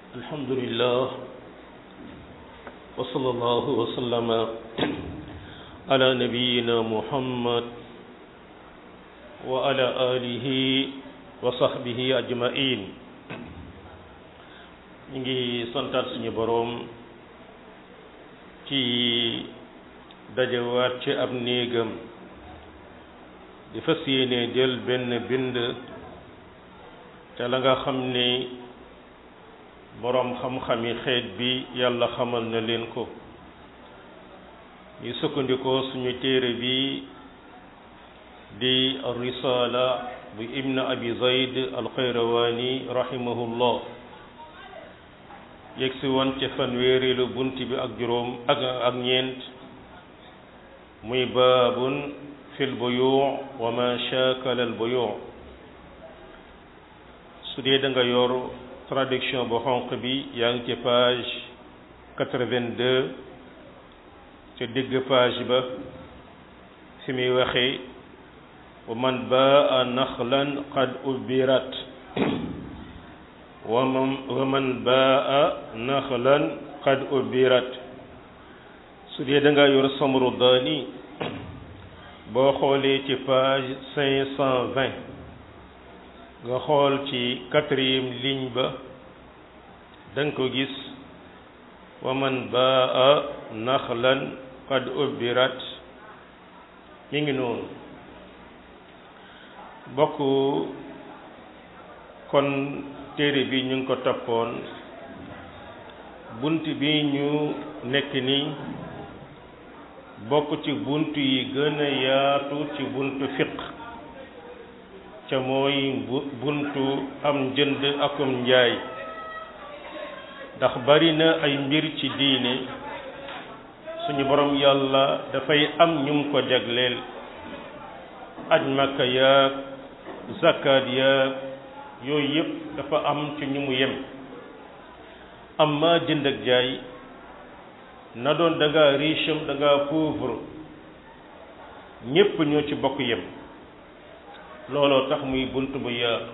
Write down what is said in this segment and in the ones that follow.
الحمد لله وصلى الله وسلم على نبينا محمد وعلى آله وصحبه أجمعين ñu ngi santaat suñu boroom ci dajawaat ci ab néegam di fas yéene jël benn bind te la nga xam ni boroom xam-xami xeet bi yàlla xamal na leen ko ñu sukkandikoo suñu téere bi di risaala bu ibn abi zayd alxayrawaani rahimahullah yegsi woon ca fanweerilu bunt bi ak juróom ak ak ñeent muy baabun fil buyu wa ma shaakala al buyu su dee da nga yor traduction bu xonq bi yaa ngi ci page quatre-vingt-deux ca digg page ba fi muy waxee wa man baa naxlan qad ubirat wa man baa naxlan qad ubirat su dee da nga yor samru daani boo xoolee ci page cinq cent vingt nga xool ci quatrième ligne ba danga ko gis wa man baa naxlan qad ubirat mi ngi noonu bokk kon téere bi ñu ngi ko toppoon bunt bi ñu nekk ni bokk ci bunt yi gën a yaatu ci buntu fiq ca mooy buntu am njënd akum njaay ndax bari na ay mbir ci diine suñu borom yàlla dafay am ñum ko jagleel aj makka yaag zakat yaag yooyu yëpp dafa am ci ñu mu yem amma jënd ak jaay na doon da nga riche da nga pauvre ñépp ñoo ci bokk yem looloo tax muy bunt bu yaatu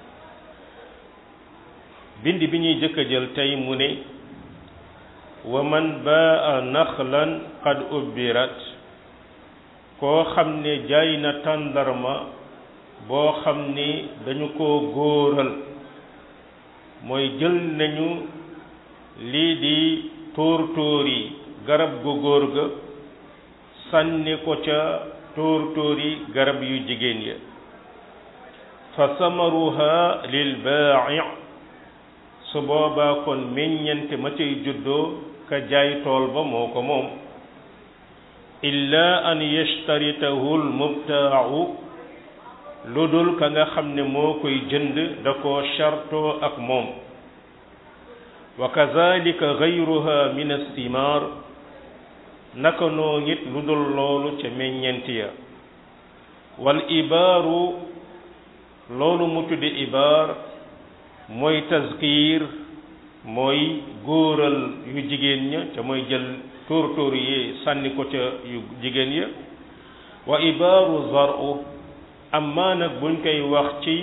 bind bi ñuy jëkk a jël tey mu ne wa man baa naxlan qad ubbirat koo xam ne jaay na tàndarma boo xam ni dañu ko góoral mooy jël nañu lii di tóor tóor yi garab gu góor ga sànni ko ca tóor tóor yi garab yu jigéen ya fa samaruha lil baa'i su boobaa kon meññante ma cay juddoo ka jaay tool ba moo ko moom illa an yashtaritahu al mubtaa'u lu dul ka nga xam ne moo koy jënd da koo chartoo ak moom wa kazalika gayruha min astimar naka noo nit lu dul loolu ca meññent ya wal ibaaru loolu mu tudde ibaar mooy tazkiir mooy góoral yu jigéen ña ca mooy jël tóor tóor yi sànni ko ca yu jigéen ya wa ibaaru zaru amma nag buñ koy wax ci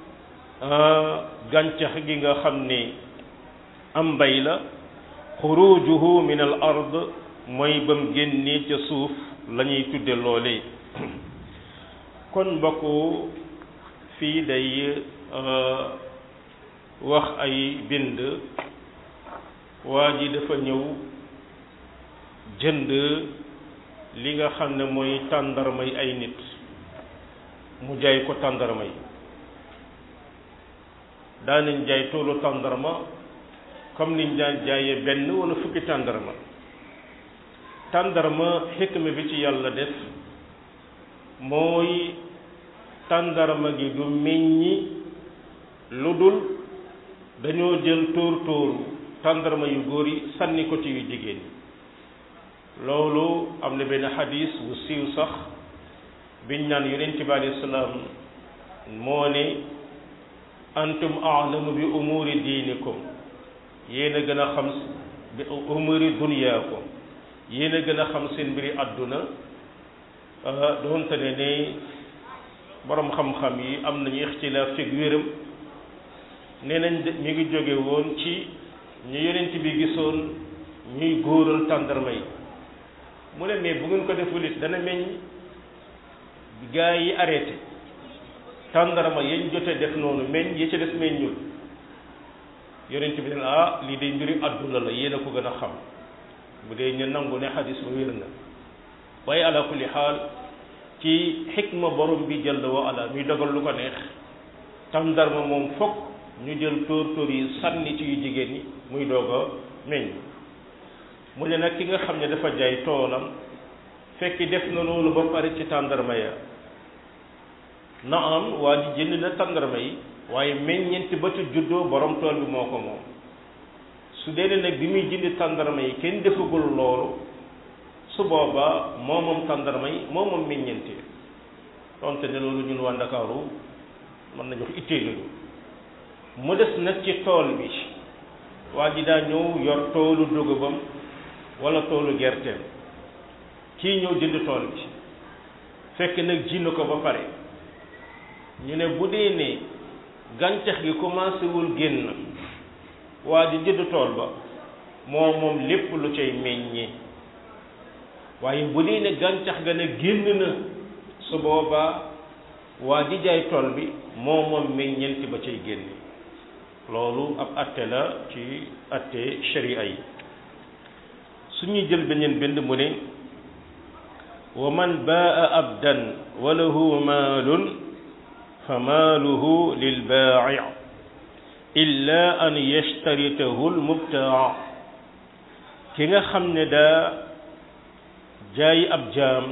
gàncax gi nga xam ni am mbay la xurujuhu min al ard mooy bam génnee ca suuf la ñuy tudde loole kon mbokk fii day wax ay bind waa ji dafa ñëw jënd li nga xam ne mooy tàndarmay ay nit mu jaay ko tàndarma yi daanañ jaay toolu tàndarma comme niñ daan jaayee benn wala fukki tàndarma tàndarma xikma bi ci yàlla def mooy tàndarma gi du meññi lu dul dañoo jël tóor tóoru tàndarma yu góor yi sànni ko ci yu jigéen yi loolu am na benn xadis bu siiw sax biñ naan yonent bi alayhi salaam moo ne antum a'lamu bi umuri diinikum yéen a gën a xam bi umuri dunyaakum yéen a gën a xam seen mbiri àdduna doonte ne ne borom xam-xam yi am nañu ixtilaaf ci wéram nee nañ mi ngi jóge woon ci ñu yonent bi gisoon ñuy góoral tàndarma yi mu ne mais bu ngeen ko deful it dana meññ gaa yi arrêté tàndarma yañ jote def noonu meññ ya ca des meññul yonent bi ne ah lii day mbiri àdduna la yéen a ko gën a xam bu dee ñu nangu ne xadis ba wér na waaye ala kulli xaal ci xikma borom bi jël wa ala muy dogal lu ko neex tàndarma moom fokk ñu jël tóor tóor yi sànni ci yu jigéen ñi muy doog a meññ mu ne nag ki nga xam ne dafa jaay toolam fekk def na loolu ba pare ci tàndarma ya na am waa ji jënd na tàndarma yi waaye meññeenti ba ci juddoo borom tool bi moo ko moom su dee nag bi muy jënd tàndarma yi kenn defagul loolu su boobaa moo moom tàndarma yi moo moom meññeenti donte ne loolu ñun waa Ndakaaru mën nañu wax ittee lañu mu des nag ci tool bi waa ji daa ñëw yor toolu dugubam wala toolu gerteem kii ñëw jënd tool bi fekk nag ji na ko ba pare ñu ne bu dee ne gàncax gi commencé wul génn waa ji jënd tool ba moo moom lépp lu cay meññee waaye bu dee ne gàncax ga ne génn na su boobaa waa ji jaay tool bi moo moom meññeenti ba cay génne loolu ab atte la ci atte sharia yi su ñuy jël beneen bind mu ne wa man baa abdan wa lahu maalun fa maaluhu lil baa'i illa an yashtaritahu al mubtaa ki nga xam ne daa jaay ab jaam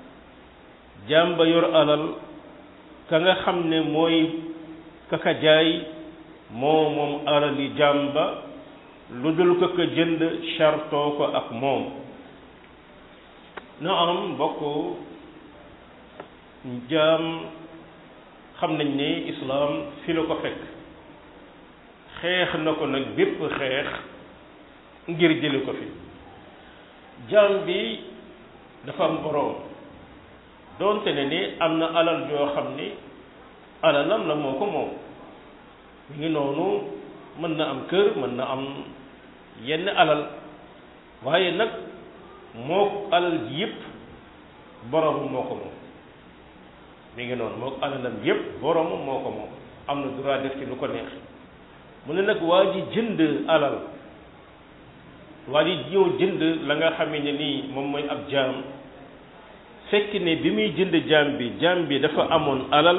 jaam ba yor alal ka nga xam ne mooy kaka jaay moo moom alali jaam ba lu dul ko ko jënd chartoo ko ak moom na am mbokk jaam xam nañ ne islaam fi la ko fekk xeex na ko nag bépp xeex ngir jële ko fi jaam bi dafa am boroom doonte ne ni am na alal joo xam ni alalam la moo ko moom mi ngi noonu mën na am kër mën na am yenn alal waaye nag moo alal ji yëpp boromam moo ko moom mi ngi noonu moo alalam yëpp boromam moo ko moom am na droit def ci lu ko neex mu ne nag waa ji jënd alal waa ji ñëw jënd la nga xamee ne nii moom mooy ab jaam fekk ne bi muy jënd jaam bi jaam bi dafa amoon alal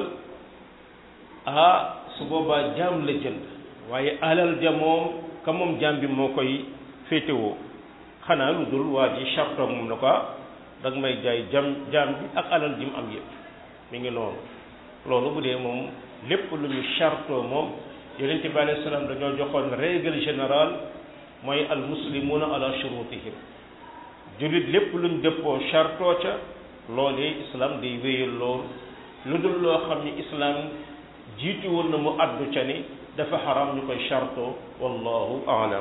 ah su boobaa jaam la jënd waaye alal ja moom ka moom jaam bi moo koy féetewoo xanaa lu dul waa ji charte moom na ko da nga may jaay jam jaam bi ak alal ji mu am yëpp mi ngi noonu loolu bu dee moom lépp lu ñu charte moom yonent bi alayhi salaam dañoo joxoon règle générale mooy al muslimuna ala shurutihim jullit lépp luñ dëppoo chartoo ca loolee islam day wéyal lool lu dul loo xam ni islam jiitu woon na mu addu ca ni dafa xaram ñu koy chartoo wallahu aalam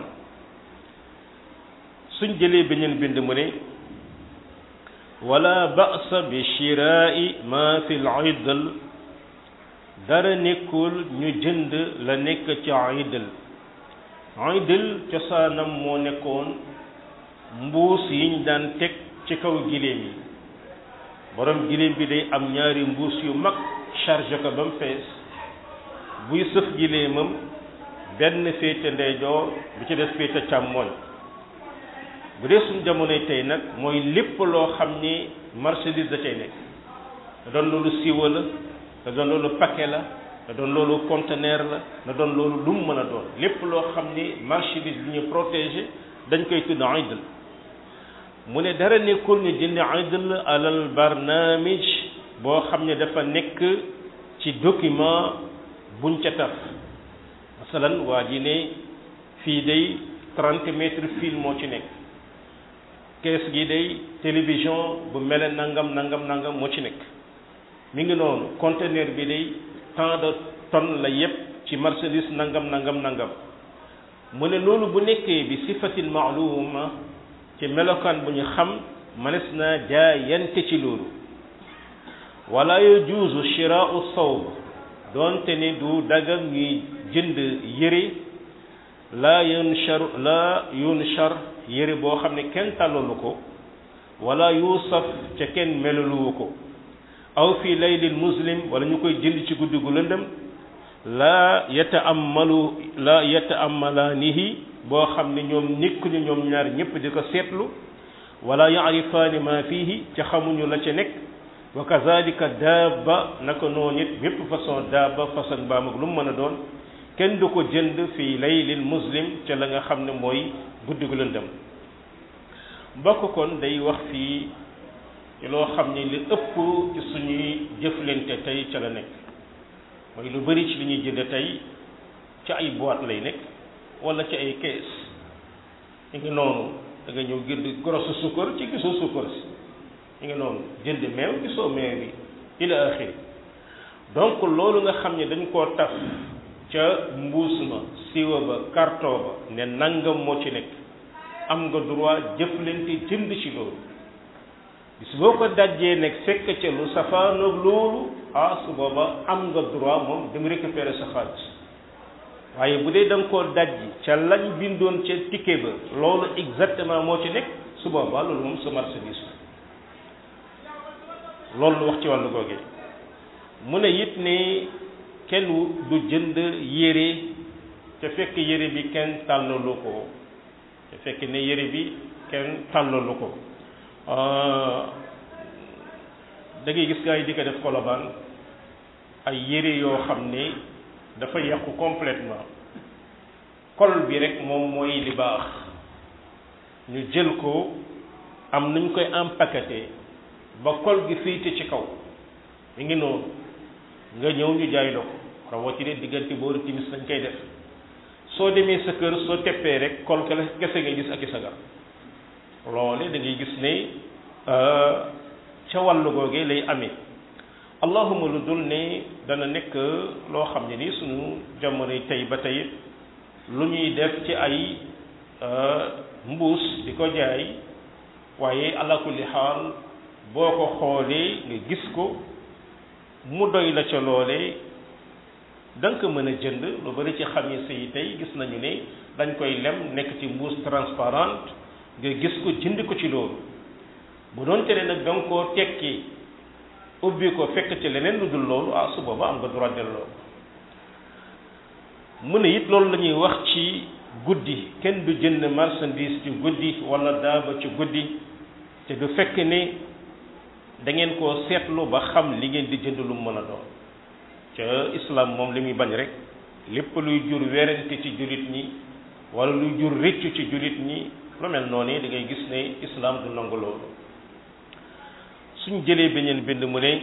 suñ jëlee beneen bind mu ne wala ba'sa bi shiraa'i ma fi al-idl dara nekkul ñu jënd la nekk ci idl idl cosaanam moo nekkoon mbuus yiñ daan teg ci kaw giléem yi borom giléem bi day am ñaari mbuus yu mag chargé ko ba mu fees buy sëf giléemam benn féete ndeyjoor bi ci des féete càmmooñ bu dee suñ jamonoy tey nag mooy lépp loo xam ni marchandise da cay nekk da doon loolu siwa la da doon loolu paquet la da doon loolu conteneur la da doon loolu lu mu mën a doon lépp loo xam ni marchandise bi ñu protégé dañ koy tudd idl mu ne dara nekkul ñu jënd idl alal barnaamij boo xam ne dafa nekk ci document buñ ca taf masalan waa ji ne fii day trente mètres fil moo ci nekk kees gi day télévision bu mele nangam nangam nangam moo ci nekk mi ngi noonu conteneur bi day tant de tonnes la yépp ci marchandise nangam nangam nangam mu ne loolu bu nekkee bi sifatin maaluma ci melokaan bu ñu xam mënees naa jaayante ci loolu wala yajuuzu shiraau sawb doonte ni du daga ñuy jënd yëre laa yunshar laa yunshar yére boo xam ne kenn tàllalu ko wala yuusaf ca kenn meluluwu ko aw fi laylil muslim wala ñu koy jënd ci guddi gu lëndëm laa yataamalu laa yataamalaanihi boo xam ne ñoom nekkuñu ñoom ñaar ñëpp di ko seetlu wala yaarifaani ma fihi ca xamuñu la ca nekk wa kazalika daaba naka noonu it bépp façon daaba façon mbaam ak lu mu mën a doon kenn du ko jënd fii laylil muslim ca la nga xam ne mooy guddi gu lëndëm mbokk kon day wax fii ci loo xam ne li ëpp ci suñuy jëflante tey ca la nekk mooy lu bari ci li ñuy jënd tey ci ay boîte lay nekk wala ci ay kees ñu ngi noonu da nga ñëw jënd grosse sukkar ci gisoo sukkar si ñu ngi noonu jënd meew gisoo meew bi ila axiri donc loolu nga xam ne dañ koo taf ca mbuus ma siwa ba carton ba ne nangam moo ci nekk am nga droit jëflante jënd ci loolu bis boo ko dajjee nekk fekk ca lu safaanoog loolu ah su booba am nga droit moom dem récupérer sa xaalis waaye bu dee da nga koo dajji ca lañ bindoon ca ticket ba loolu exactement moo ci nekk su boobaa loolu moom sa marchandise loolu lu wax ci wàllu googee mu ne it ni kenn du jënd yére te fekk yére bi kenn tàllalu ko te fekk ne yére bi kenn tàllalu ko da ngay gis gaa yi di ko def kolobaan ay yére yoo xam ne dafa yàqu complètement kol bi rek moom mooy li baax ñu jël ko am nuñ koy empaqueté ba kol gi féete ci kaw mi ngi noonu nga ñëw ñu jaay la ko rawatina diggante booru timis dañ koy def soo demee sa kër soo teppee rek kol kese ngay gis ak i sagar loole da ngay gis ne ca wàllu googee lay amee allahuma lu dul ne dana nekk loo xam ne ni suñu jamonoy tey ba tey lu ñuy def ci ay mbuus di ko jaay waaye ala kulli xaal boo ko xoolee nga gis ko mu doy la ca loolee da nga ko mën a jënd lu bari ci xamis yi tey gis nañu ne dañ koy lem nekk ci mbuus transparente nga gis ko jënd ko ci loolu bu doon tere nag da nga koo tekki ubbi ko fekk ci leneen lu dul loolu ah su booba am nga droit delloo mu ne it loolu la ñuy wax ci guddi kenn du jënd marchandise ci guddi wala daaba ci guddi te du fekk ne da ngeen koo seetlu ba xam li ngeen di jënd lu mu mën a doon ca islam moom li muy bañ rek lépp luy jur werante ci jullit ñi wala luy jur rëccu ci jullit ñi lu mel noonu da ngay gis ne islam du nangu loolu suñ jëlee beneen bind mu ne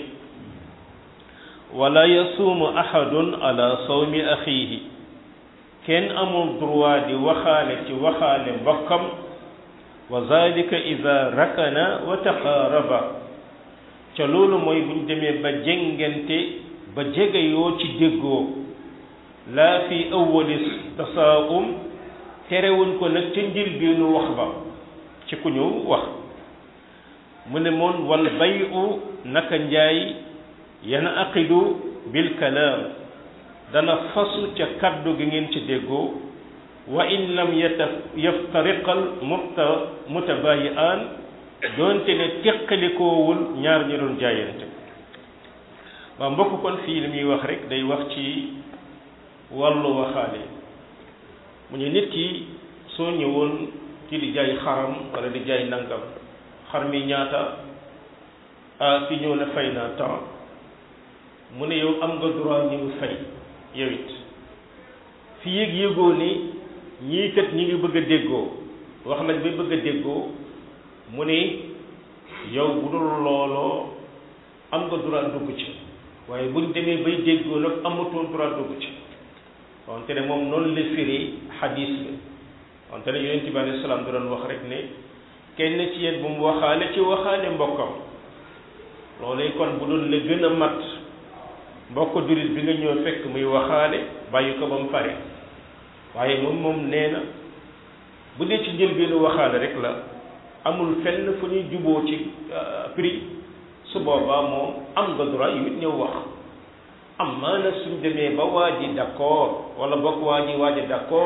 wala yasuumu ahadun ala sawmi axiihi kenn amul droit di waxaale ci waxaale mbokkam wa zalika ida rakana wa taqaaraba ca loolu mooy buñ demee ba jengante ba jegeyoo ci déggoo laa fi awwali tasaa'um terewuñ ko nag ca njëlbeenu wax ba ci ku ñu wax mu ne moon wal bayu naka njaay yana aqidu bil kalaam dana fasu ca kaddu gi ngeen ci déggoo wa in lam yata yaftariqal muta mutabayi'an doonte ne teqalikoowul ñaar ñi doon jaayante waa mbokk kon fii li muy wax rek day wax ci wàllu waxaale mu ne nit ki soo ñëwoon ci di jaay xaram wala di jaay nangam xar mi ñaata ah ki ñëw ne fay naa temps mu ne yow am nga droit ñëw fay yow it fi yéeg yéegoo ni ñii kat ñi ngi bëgg a déggoo wax nañ ba bëgg a déggoo mu ne yow bu dul looloo am nga droit dugg ci waaye buñ demee bay déggoo nag amatoo droit dugg ci wante ne moom noonu la firi xadiis bi wante ne yonent bi alayhi salaam da doon wax rek ne kenn ci yéen bu mu waxaale ci waxaale mbokkam loolu kon bu doon la gën a mat mbokk jullit bi nga ñëw fekk muy waxaale bàyyi ko ba mu pare waaye moom moom nee na bu dee ci njëlbeenu waxaale rek la amul fenn fu ñuy juboo ci prix su boobaa moom am nga droit yu it ñëw wax am maana suñ demee ba waa ji d'accord wala bokk waa ji waa ji d'accord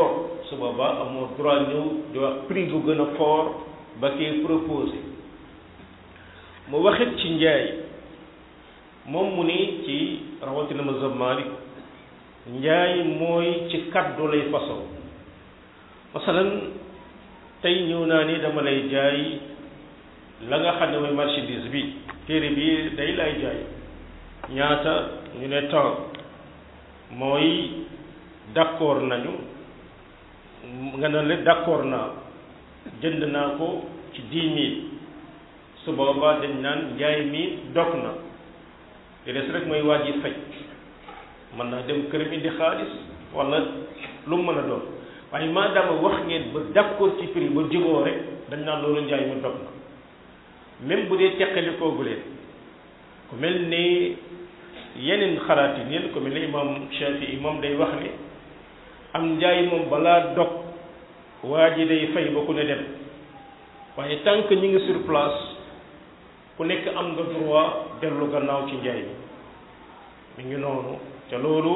su boobaa amoo droit ñëw di wax prix bu gën a fort ba kee proposé mu waxit ci njaay moom mu ni ci rawatina mazhab Malik njaay mooy ci kaddu lay façon masalan tey ñëw naa ni dama lay jaay la nga xam ne mooy marchandise bi téere bi day lay jaay ñaata ñu ne temps mooy d'accord nañu nga ne la d'accord naa jënd naa ko ci dix mille su boobaa dañ naan njaay mi dog na te des rek mooy waaj yi fay mën naa dem këram indi xaalis wala lu mu mën a doon waaye maadaama wax ngeen ba d'accord ci prix ba juboo rek dañ naan loolu njaay mi dog na même bu dee teqalikoo gu leen ku mel ni yeneen xalaat yi neen ku mel ni imam Shafi'i moom day wax ne am njaay moom balaa dog waa ji day fay ba ku ne dem waaye tant que ñu ngi sur place ku nekk am nga droit dellu gannaaw ci njaay bi mi ngi noonu te loolu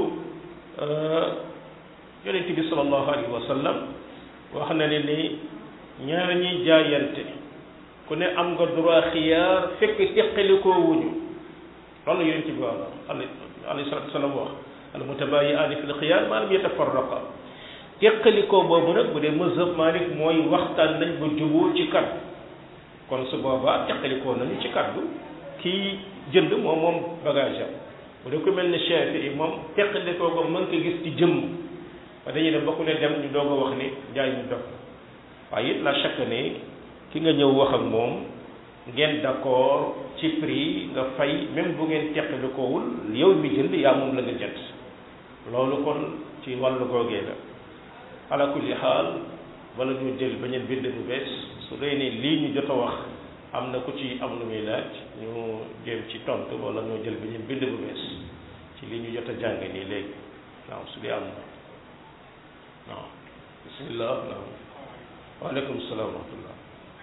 yonent bi sallallahu alayhi wa sallam wax na ne ni ñaar ñiy jaayante ku ne am nga droit xiyaar fekk teqalikoo wuñu loolu yonent bi wax alayhi salatu wasalam wax al mutabayi'aani fil xiyaar maa lam yatafarraqa teqalikoo boobu nag bu dee mazhab Malik mooy waxtaan nañ ba juboo ci kaddu kon su boobaa teqalikoo nañu ci kaddu kii jënd moom moom bagage am bu dee ku mel ne Shafi'i moom teqalikoo ko mën ko gis ci jëmm ba dañuy dem ba ku ne dem ñu doog a wax ni jaay ñu dog waaye it la chaque ne ki nga ñëw wax ak moom ngeen d'accord ci prix nga fay même bu ngeen teqalikoowul yow mi jënd yaa moom la nga jënd loolu kon ci wàllu googee la ala kulli xaal wala ñu jël beneen bind bu bees su dee ne lii ñu jot a wax am na ku ci am lu muy laaj ñu jéem ci tontu wala ñoo jël beneen bind bu bees ci lii ñu jot a jàng nii léegi waaw su dee am na waaw bismillah naam waaleykum salaam wa rahmatullah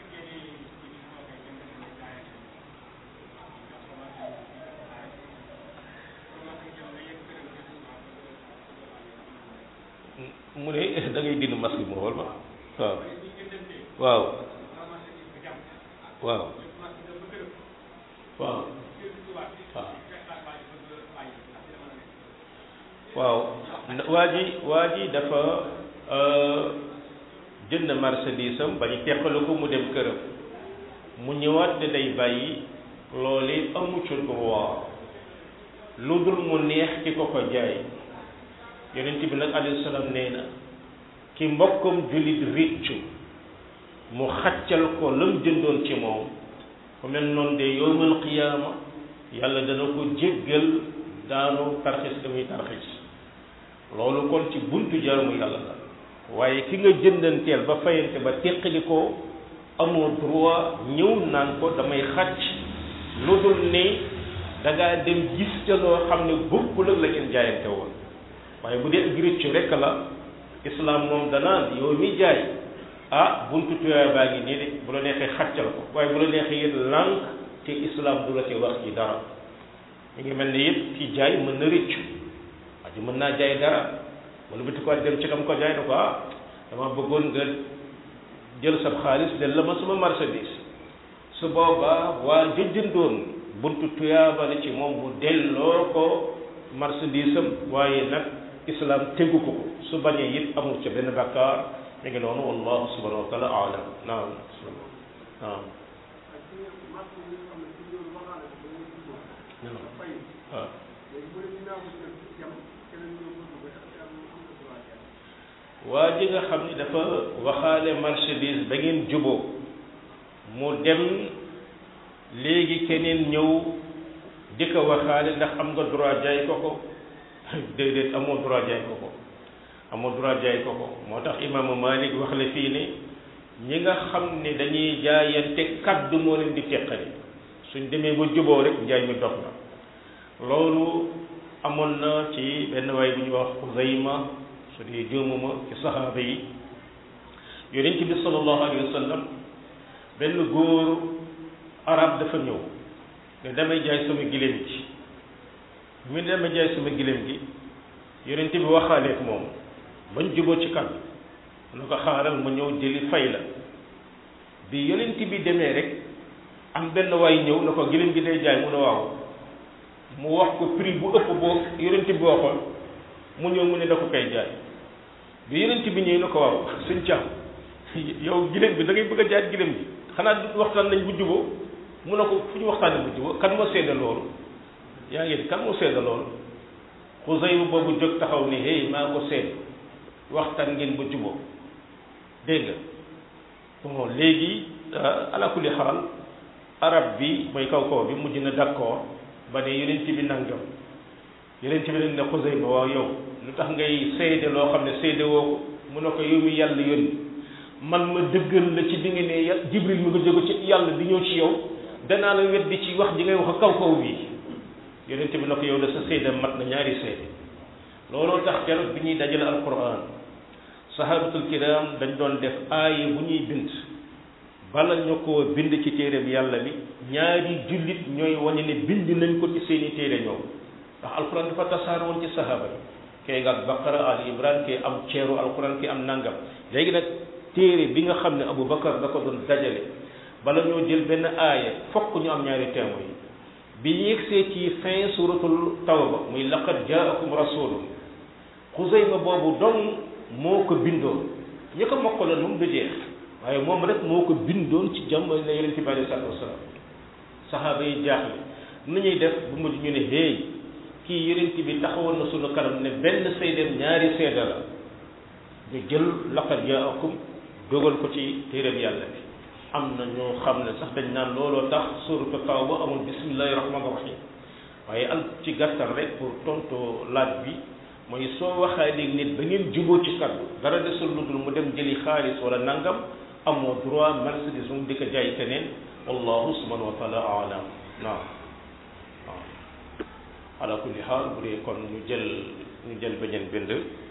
mu ne da ngay dindi masque bi mu xool ma waaw waaw waaw waaw waaw waaw waa ji waa ji dafa jënd marchandise am ba ñu teqalu ko mu dem këram mu ñëwaat ne day bàyyi loole amu ci droit lu dul mu neex ki ko ko jaay yonent bi nag alayhi salaam nee na ki mbokkam jullit réccu mu xaccal ko lam jëndoon ci moom ku mel noonu de yowmal qiyaama yàlla dana ko jéggal daanu tarxis damuy tarxis loolu kon ci buntu jaamu yàlla la waaye ki nga jëndanteel ba fayante ba teqali ko amoo droit ñëw naan ko damay xàcc lu dul ni da ngaa dem gis ca loo xam ne bokkul ak la ngeen jaayante woon waaye bu dee ak réccu rekk la islam moom danaan yow mi jaay ah buntu tuyaay baa ngi nii de bu la neexee xàccal ko waaye bu la neexee it lànk te islam du la ci wax ci dara mi ngi mel ni it ki jaay mën na réccu aji mën naa jaay dara wala biti ko dem ci kam ko jaay na ko ah dama bëggoon nga jël sab xaalis del la ma sama marchandise su boobaa waa jëjjëndoon buntu tuyaaba la ci moom mu delloo ko marchandise am waaye nag islam tegu ko ko su bañee it amul ca benn bakkaar mi ngi noonu wallahu subhanahu wa taala alam naam naam waaw waa ji nga xam ni dafa waxaale marchandise ba ngeen juboo mu dem léegi keneen ñëw di ko waxaale ndax am nga droit jaay ko ko déedéet amoo droit jaay ko ko amoo droit jaay ko ko moo tax imaamu Malik wax la fii ne ñi nga xam ne dañuy jaayante kaddu moo leen di teqali suñ demee ba juboo rek njaay mi dox na loolu amoon na ci benn waay bu ñuy wax Xuzayma su dee juumuma ci saxaaba yi yonent bi sallallahu alayhi wa sallam benn góor arab dafa ñëw ne damay jaay sama giléem gi mu ne damay jaay sama giléem gi yonent bi waxaaleek moom bañ juboo ci kàddu mu ne ko xaaral ma ñëw jëli fay la bi yonent bi demee rek am benn waay ñëw na ko giléem gi day jaay mu ne waaw mu wax ko prix bu ëpp boo yonent bi waxoon mu ñëw mu ne da ko koy jaay bi yonent bi ñëw na ko waaw suñ caam yow giléem bi da ngay bëgg a jaay giléem gi xanaa du waxtaan nañ bu juboo mu ne ko fu ñu waxtaanee bu juboo kan moo seede loolu yaa ngi kan moo seede loolu Xusayru boobu jóg taxaw ni hey maa ko seede waxtaan ngeen ba juboo dégg nga bon léegi ala kulli xaal arab bi mooy kaw kaw bi mujj na d'accord ba ne yonent bi nangam yonent bi nag ne Xusayru ba waaw yow lu tax ngay seede loo xam ne seede woo ko mu ne ko yow mi yàlla yónni man ma dëggal la ci di nga ne jibril mi nga jóge ci yàlla di ñëw ci yow danaa la weddi ci wax ji ngay wax kaw kaw bi yonent bi na ko yow la sa seede mat na ñaari seede looloo tax keroog bi ñuy dajale alquran sahabatul kiram dañ doon def aaye bu ñuy bind bala ñu ko bind ci téereem yàlla bi ñaari jullit ñooy wane ne bind nañ ko ci seeni téere ñoom ndax alquran dafa tasaar woon ci sahaba yi kay nga baqara al imran kay am ceeru alquran kay am nangam léegi nag téere bi nga xam ne Abu Bakar da ko doon dajale bala ñoo jël benn aaya fokk ñu am ñaari témoin yi bi ñu yegsee ci fin suratul tawba muy laqad jaakum rasulun xusayma boobu dong moo ko bindoon ñi ko mokkaloon moom du jeex waaye moom rek moo ko bindoon ci jamono ne yonente bi alei salatu wasalaam saxaaba yi jaaxle nu ñuy def bu mujj ñu ne hey kii yonente bi taxawoon na sunu kanam ne benn seedeem ñaari seede la ñu jël laqad jaakum dogal ko ci téeréem yàlla bi am na ñoo xam ne sax dañ naan looloo tax suratu tawba amul bismillahi rahmaani rahim waaye al ci gàttal rek pour tontu laaj bi mooy soo waxee léegi nit ba ngeen juboo ci kaddu dara desul lu dul mu dem jëli xaalis wala nangam amoo droit marchandise mu di ko jaay keneen wallahu subhanahu wa taala alam naam waaw ala kulli xaal bu dee kon ñu jël ñu jël beneen bind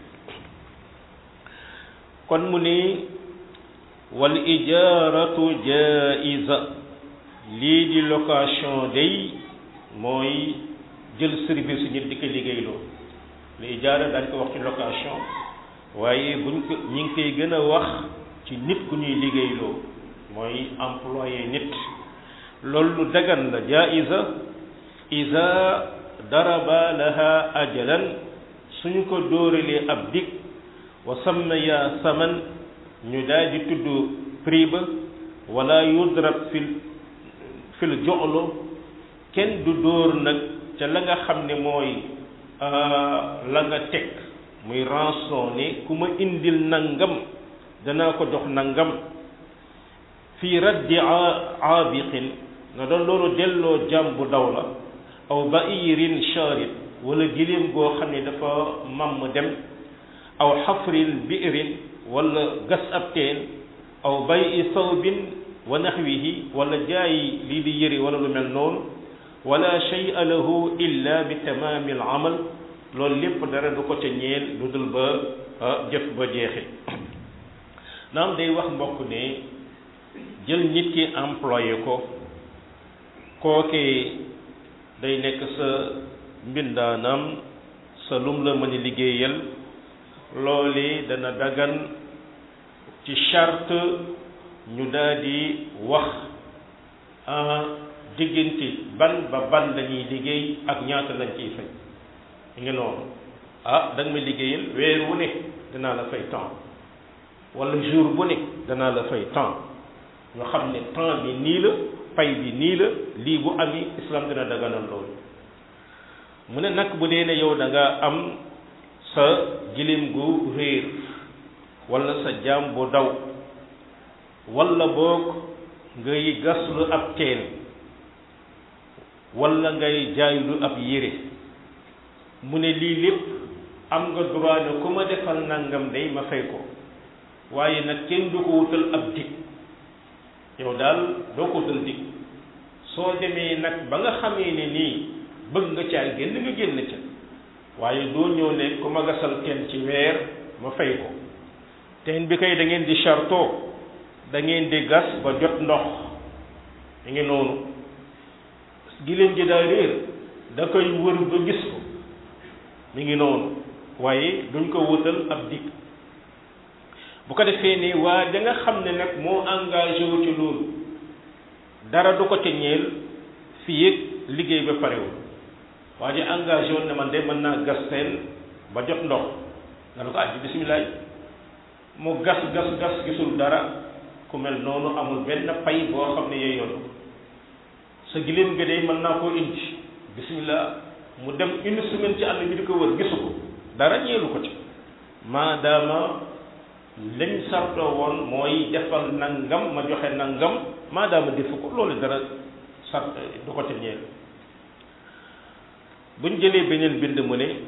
kon mu ni wal ijaaratu jaiza lii di location day mooy jël service su nit di ko liggéeyloo li ijaara dañ ko wax ci location waaye buñ ko ñi ngi koy gën a wax ci nit ku ñuy liggéeyloo mooy employé nit loolu lu dagan la jaiza iza daraba laha ajalan suñu ko dóoralee ab dig wa sammaya saman ñu daal di tudd prix ba wala yudrab fil fil joxlo kenn du dóor nag ca la nga xam ne mooy la nga teg muy rançon ne ku ma indil nangam danaa ko jox nangam fii raddi aabiqin na doon loolu delloo jàmm bu daw la aw bairin charid wala giléem goo xam ne dafa mamm dem aw xafrin biirin wala gas ab teen aw bay i sawbin wa naxwihi wala jaayi lii di yëri wala lu mel noonu wala shay'a lahu illa bi tamaami al amal loolu lépp dara du ko ca ñeel lu dul ba jëf ba jeexe naam day wax mbokk ne jël nit ki employé ko kookee day nekk sa mbindaanam sa lum la mën a liggéeyal loole dana dagan ci charte ñu daal di wax diggante ban ba ban lañuy liggéey ak ñaata lañ ciy fay ngi noonu ah da nga ma liggéeyal weer wu ne danaa la fay temps wala jour bu ne danaa la fay temps ñu xam ne temps bi nii la pay bi nii la lii bu ami islam dina daganal loolu mu ne nag bu dee ne yow da nga am sa gilim gu réer wala sa jaam bu daw wala boog ngay gaslu ab teen wala ngay jaaylu ab yére mu ne lii lépp am nga droit ne ku ma defal nangam day ma fay ko waaye nag kenn du ko wutal ab dig yow daal doo ko wutal dig soo demee nag ba nga xamee ne nii bëgg nga caa génn nga génn ca waaye doo ñëw ne ku ma gasal teen ci weer ma fay ko teen bi kay da ngeen di charto da ngeen di gas ba jot ndox da ngi noonu giléem gi daa réer da koy wër ba gis ko mi ngi noonu waaye duñ ko wutal ab dig bu ko defee ne waa da nga xam ne nag moo engagé wu ci loolu dara du ko ca ñeel fii ak liggéey ba parewul waa ji engagé woon ne man de mën naa gas teen ba jot ndox nga ne ko aj bi bisimilah mu gas gas gas gisul dara ku mel noonu amul benn pay boo xam ne yooyu yoon sa giléem nga de mën naa koo indi bisimilah mu dem une semaine ci àll bi di ko wër gisu ko dara ñeelu ko ci maadaama lañ sartoo woon mooy defal nangam ma joxe nangam maadaama defu ko loolu dara sart du ko ci ñeel buñ jëlee beneen bind mu ne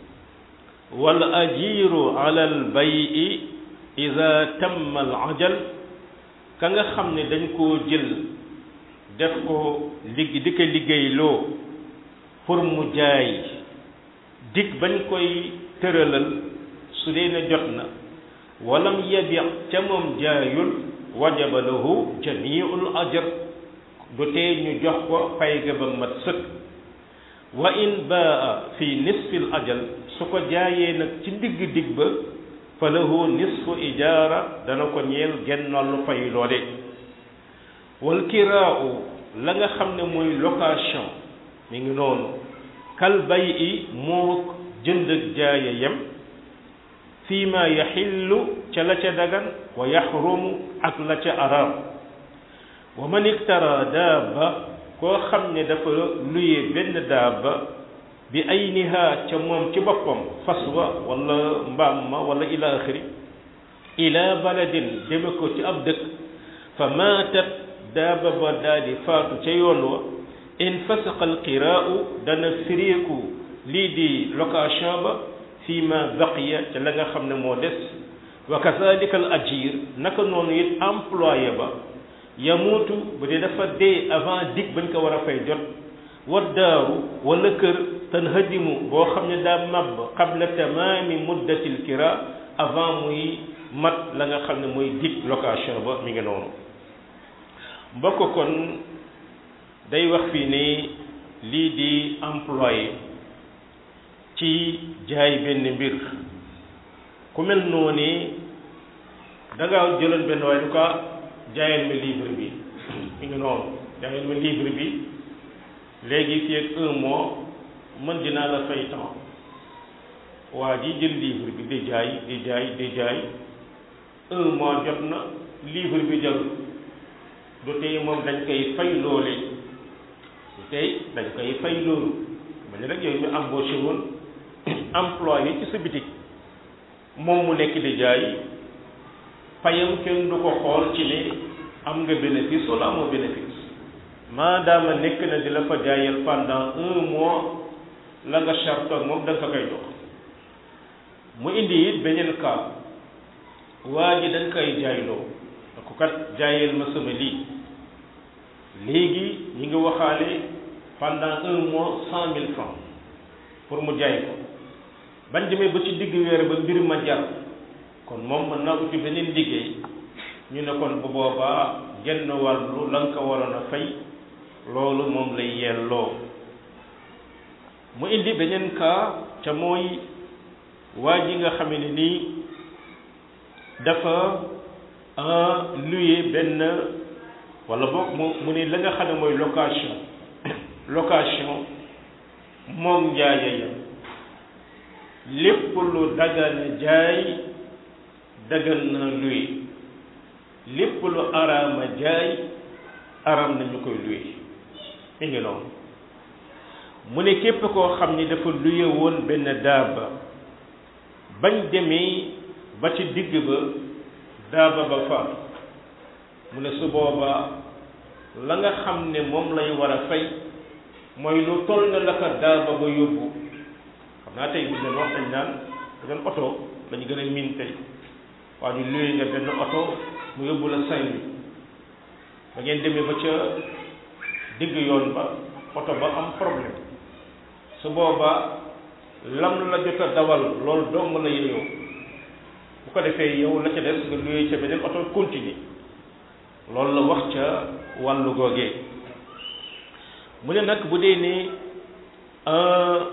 wal ajiru ala al bayi ida tamma al ajal ka nga xam ne dañ koo jël def ko ligg di ko liggéeyloo pour mu jaay dig bañ koy tëralal su dee ne jot na walam yabi ca moom jaayul wajaba lahu jamiul ajr du tee ñu jox ko pay ga ba mat sëkk wa in baa fi nisfil ajal su ko jaayee nag ci digg digg ba fa lahu nisfu ijaara dana ko ñeel gennallu fay loole wal kiraau la nga xam ne mooy location mi ngi noonu kal bay i moo jënd ak jaaye yem fii ma yaxillu ca la ca dagan wa yaxrumu ak la ca araam wa man iktara daaba koo xam ne dafa luye benn daaba bi ayniha ca moom ci boppam fas wa wala mbaam ma wala ila axiri ila baladin deme ko ci ab dëkk fa maatat daaba ba daal di faatu ca yoon wa in fasaqa alqiraau dana firiiku lii di location ba fii ma baqiya ca la nga xam ne moo des wa kazalika al ajir naka noonu it employé ba yamuutu bu dee dafa dee avant dig bañ ko war a fay jot wa daaru wala kër tan hadimu boo xam ne daa màbb qabla tamaami muddatil kira avant muy mat la nga xam ne mooy dig location ba mi ngi noonu mbokk kon day wax fii ne lii di employé ci jaay benn mbir ku mel noonu da ngaa jëloon benn waaye du ko jaayal ma livre bi mi ngi noonu jaayal ma livre bi léegi fii ak un mois man dinaa la fay temps waa ji jël livre bi di jaay di jaay di jaay un mois jot na livre bi jarul du tey moom dañ koy fay loole du tey dañ koy fay loolu ma ne rek yow ñu embauché woon employé ci sa bitik moom mu nekk di jaay payam kenn du ko xool ci ne am nga bénéfice wala amoo bénéfice maadaama nekk na di la fa jaayal pendant un mois la nga charte ak moom da nga ko koy jox mu indi it beneen cas waa ji dañ koy jaayloo da ko kat jaayal ma sama lii léegi ñi ngi waxaale pendant un mois cent mille francs pour mu jaay ko bañ demee ba ci digg weer ba mbir ma jar kon moom mën naa uti beneen liggéey ñu ne kon bu boobaa genn wàllu la nga ko waroon a fay loolu moom lay yelloo mu indi beneen cas ca mooy waa ji nga xame ne nii dafa luye benn wala boog mu mu ne la nga xam ne mooy location location moom njaaye ya lépp lu dagana jaay dagan na luye lépp lu araama jaay aram nañu koy luye mi ngi noonu mu ne képp koo xam ni dafa luye woon benn daaba bañ demee ba ci digg ba daaba ba faatu mu ne su boobaa la nga xam ne moom lay war a fay mooy lu toll na la ko daaba ba yóbbu xam naa tey bu ñu leen wax dañ naan dañu oto lañu gën a miin tey waa ñu luye nga benn oto mu yóbbu la cinq mille ba ngeen demee ba ca digg yoon ba oto ba am problème su boobaa lam la jot a dawal loolu dong la yeyoo bu ko defee yow la ca des nga luye ca beneen oto continue loolu la wax ca wàllu googee mu ne nag bu dee ne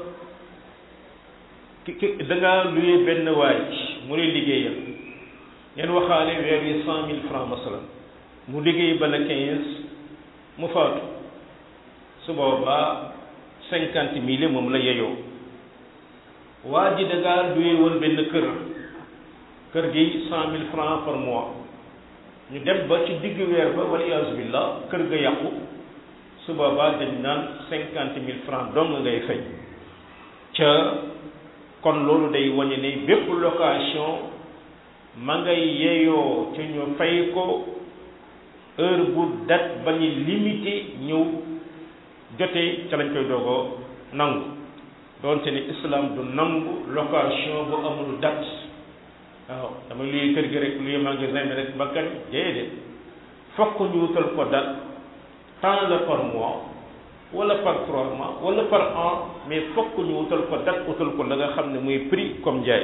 ki ki da nga luye benn waay mu ne liggéeyal ngeen waxaale weer yi cent mille francs masalan mu liggéey ba la quinze mu faatu su boobaa cinquante mille moom la yeyoo waa ji dagaa duye woon benn kër kër gi cent mille francs par mois ñu dem ba ci digg weer ba wala iyaazu billah kër ga yàqu su boobaa dañ naan cinquante mille francs dong ngay fay ca kon loolu day wañe ne bépp location ma ngay yeyoo ca ñu fay ko heure bu date ba ñu limité ñëw jotee ca lañ koy doogoo nangu doonte ni islam du nangu location bu amul date waaw dama luy kër gi rek luy magasin bi rek ba kañ déedéet fokk ñu wutal ko date tant la par mois wala par trois mois wala par an mais fokk ñu wutal ko date wutal ko la nga xam ne muy prix comme njaay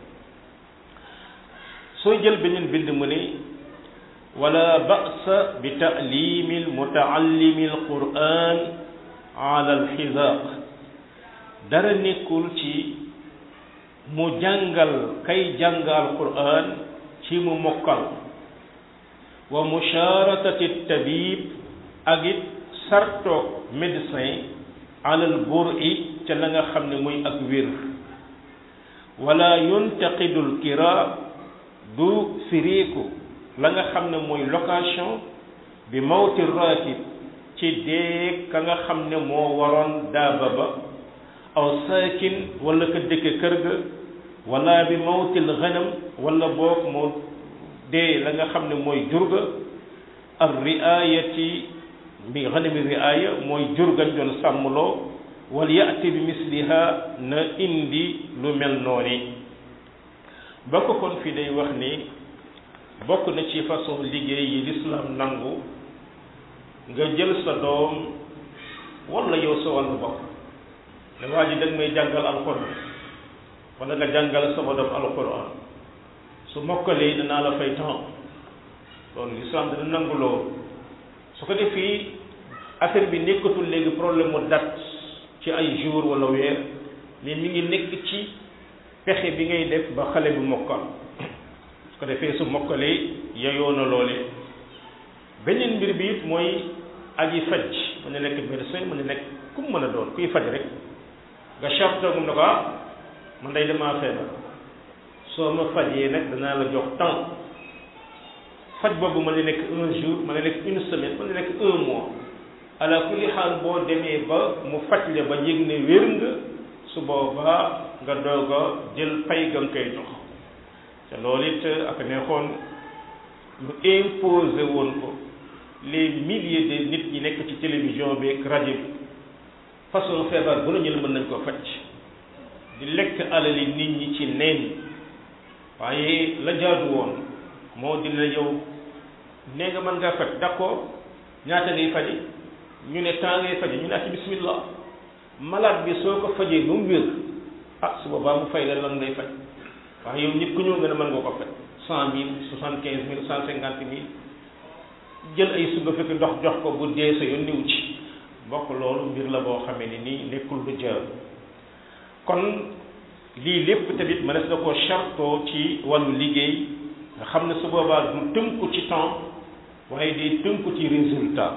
sooy jël beneen bind mu ne wala ba'sa bi ta'limi almutaallimi alquran ala alxizaaq dara nekkul ci mu jàngal kay jàngal quran ci mu mokkal wa musharatati tabib ak it sartoog médecin alal buri ca la nga xam ne muy ak wér wala yuntaqidul kira du firiiku la nga xam ne mooy location bi mawti ratib ci dee ka nga xam ne moo waroon daaba ba aw saakin wala ka dëkke kër ga wala bi mawtil ghanam wala boog moo dee la nga xam ne mooy jurga ar riayati bi ghanami riaya mooy jurgañ doon sàmmloo wal yaati bi misliha na indi lu mel noonu bokk kon fii day wax ni bokk na ci façon liggéey yi lislaam nangu nga jël sa doom wala yow sa wàllu bopp ne waa ji dag may jàngal alxuraan wala nga jàngal sama doom alxuraan su mokkalee danaa la fay temps loolu lislaam dina nangu loolu su ko defee affaire bi nekkatul léegi problème mu date ci ay jour wala weer mais mi ngi nekk ci pexe bi ngay def ba xale bi mokkal su ko defee su mokkalee yeyoo na loole beneen mbir bi it mooy aji faj mën na nekk médecin mën na nekk ku mu mën a doon kuy faj rek nga charte mu ne ko ah man day damaa feebar soo ma fajee nag danaa la jox temps faj boobu mën na nekk un jour mën na nekk une semaine mën na nekk un mois ala kulli xaal boo demee ba mu faj la ba yëg ne wér nga su boobaa nga doog a jël pay ga nga koy jox te loolu it ak neexoon ñu imposé woon ko les milliers de nit ñi nekk ci télévision bi ak rajo bi façon feebar bu nañu la mën nañ ko faj di lekk alali nit ñi ci neen waaye la jaadu woon moo di la yow nee nga mën ngaa faj d'accord ñaata ngay faji ñu ne temps ngay faji ñu ne ci bismillah malade bi soo ko fajee ba mu wér ah su boobaa mu fay la lan ngay faj waaye yow nit ku ñëw nga ne mën nga ko faj cent mille soixante quinze mille cent cinquante mille jël ay suba fekk ndox jox ko bu dee sa yoon niw ci bokk loolu mbir la boo xamee ni nii nekkul lu jaar kon lii lépp tamit mënees na koo chartoo ci wàllu liggéey nga xam ne su boobaa du tënku ci temps waaye day tënku ci résultat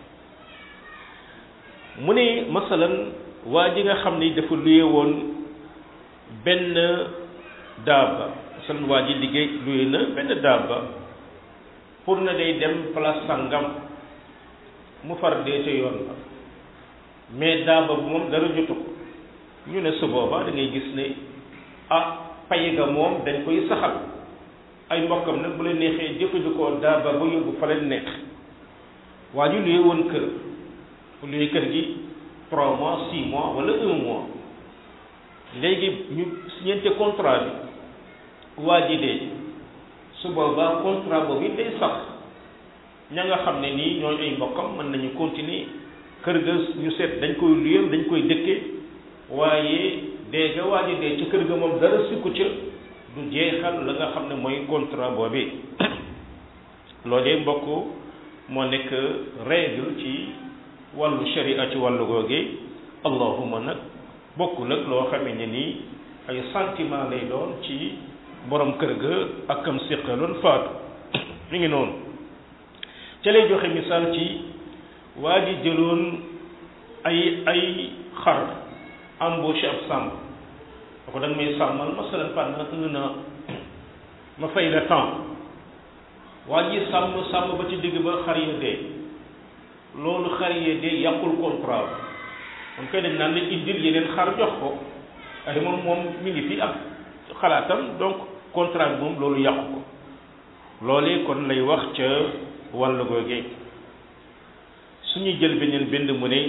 mu ne masalan waa ji nga xam ni dafa luye woon benn daaba masalan waa ji liggéey luye na benn daaba pour na day dem place sangam mu far dee ca yoon ba mais daaba bu moom dara jotu ko ñu ne su boobaa da ngay gis ne ah pay ga moom dañ koy saxal ay mbokkam nag bu leen neexee jëfandikoo daaba ba yóbbu fa leen neex waa ji luye woon kër bu luye kër gi trois mois six mois wala un mois léegi ñu signante contrat bi waa ji dee su boobaa contrat boobu it day sax ña nga xam ne nii ñooñu ay mbokkam mën nañu continuer kër ga ñu seet dañ koy luyam dañ koy dëkke waaye dee ga waa ji dee ci kër ga moom dara sukku ca du jeexal la nga xam ne mooy contrat boobu loolee mbokk moo nekk règle ci wàllu sharia ci wàllu googe allahuma nag bokkul ak loo xamee ne nii ay sentiment lay doon ci borom kër ga ak kam séqaloon faatu mi ngi noonu ca lay joxe misaal ci waa ji jëloon ay ay xar embauché ab sàmm da ko danga may sàmmal masalan pendant un an ma fay la temps waa ji sàmm sàmm ba ci digg ba xar ya dee loolu xar ya dee yàqul contrat moom koy dañ naan la indil yeneen xar jox ko ay moom moom mi ngi fi ak xalaatam donc contrat bi moom loolu yàqu ko loolee kon lay wax ca wàllu googee suñuy jël beneen bind mu ne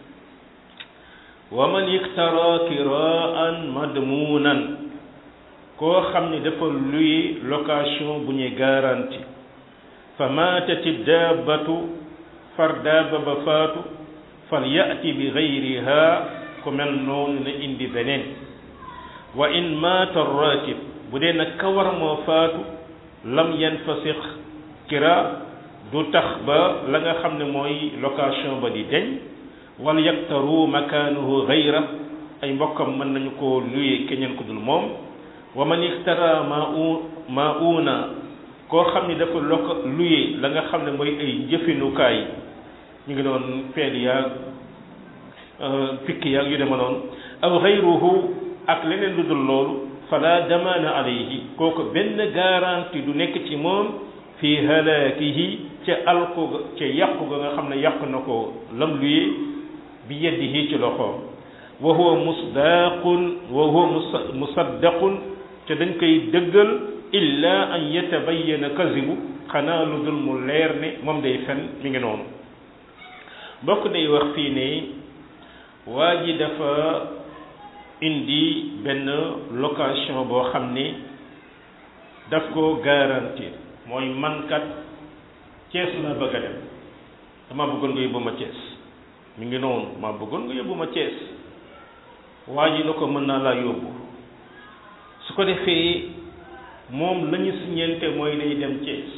wa man iktara kiraan madmunan koo xam ne dafa luy location bu ñuy garanti fa maatati daabatu far daaba ba faatu fal yati bi gayriha ku mel noonu na indi beneen wa in maata ratib bu dee nag kawar moo faatu lam yanfasix kira du tax ba la nga xam ne mooy location ba di deñ wal yaktaru makaanuhu gayra ay mbokkam mën nañu ko luye keneen ku dul moom wa man iktara ma u ma una koo xam ne dafa loko luye la nga xam ne mooy ay jëfinukaay ñu ngi doon peel yaag pikk yaag yu dema noonu aw gayruhu ak leneen lu dul loolu fala damaana alayhi kooku benn garantie du nekk ci moom fi halaakihi ca alko ga ca yàqu ga nga xam ne yàq na ko lam luye bi yadihi ci loxoom wa huwa musdaqun wa huwa musaddaqun te dañ koy dëggal illa an yatabayyana kazibu xanaa lu dul mu leer ne moom day fen mi ngi noonu mbokk day wax fii ne waa ji dafa indi benn location boo xam ne daf ko garantir mooy mankat Cees la bëgg a dem dama bëggoon nga yóbbu ma Cees mi ngi noonu ma bëggoon nga yóbbu ma Cees waa ji na ko mën naa laa yóbbu su ko defee moom la ñu siñeente mooy day dem Cees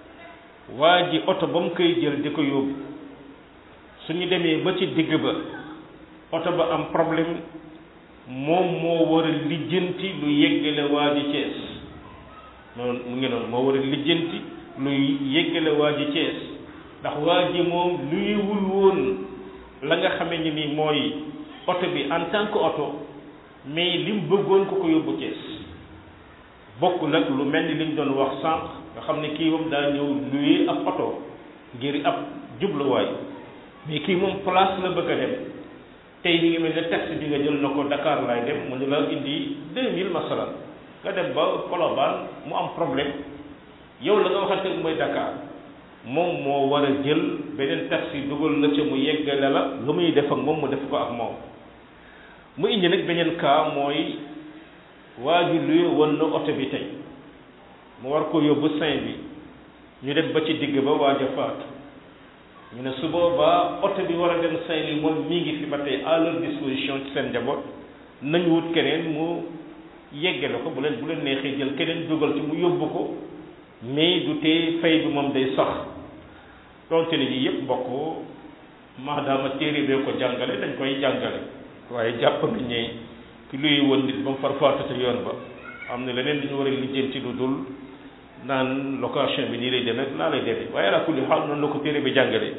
waa ji oto ba mu koy jël di ko yóbbu su ñu demee ba ci digg ba oto ba am problème moom moo war a lijjanti lu yeggale waa ji Cees noonu mu ngi noonu moo war a lijjanti lu yeggale waa ji Cees ndax waa ji moom luyewul woon la nga xamee ni ni mooy oto bi en tant que oto mais li mu bëggoon ko ko yóbbu Cees bokk nag lu mel ni li ñu doon wax sànq nga xam ne kii moom daa ñëw luye ab oto ngir ab jubluwaay mais kii moom place la bëgg a dem tey mi ngi mel ne taxi bi nga jël na ko Dakar laay dem mu ne la indi deux mille masalan nga dem ba Colobane mu am problème yow la nga waxante mooy Dakar moom moo war a jël beneen taxi dugal la ca mu yeggale la lu muy def ak moom mu def ko ak moom mu indi nag beneen cas mooy waa ji luy woon na oto bi tey mu war ko yóbbu Saint bi ñu dem ba ci digg ba waaj a faatu ñu ne su boobaa oto bi war a dem Saint-Louis moom mi ngi fi ba tey à leur disposition ci seen njaboot nañu wut keneen mu yeggale ko bu leen bu leen neexee jël keneen dugal ci mu yóbbu ko mais du tee fay bi moom day sax donte ne nii yëpp mbokk maadaama téere bee ko jàngale dañ koy jàngale waaye jàpp nañ ne ki luy woon nit ba mu far faatu te yoon ba am na leneen li ñu war a lijjanti lu dul naan location bi nii lay demee naa lay demee waaye ala kulli xaal noonu la ko téere bi jàngale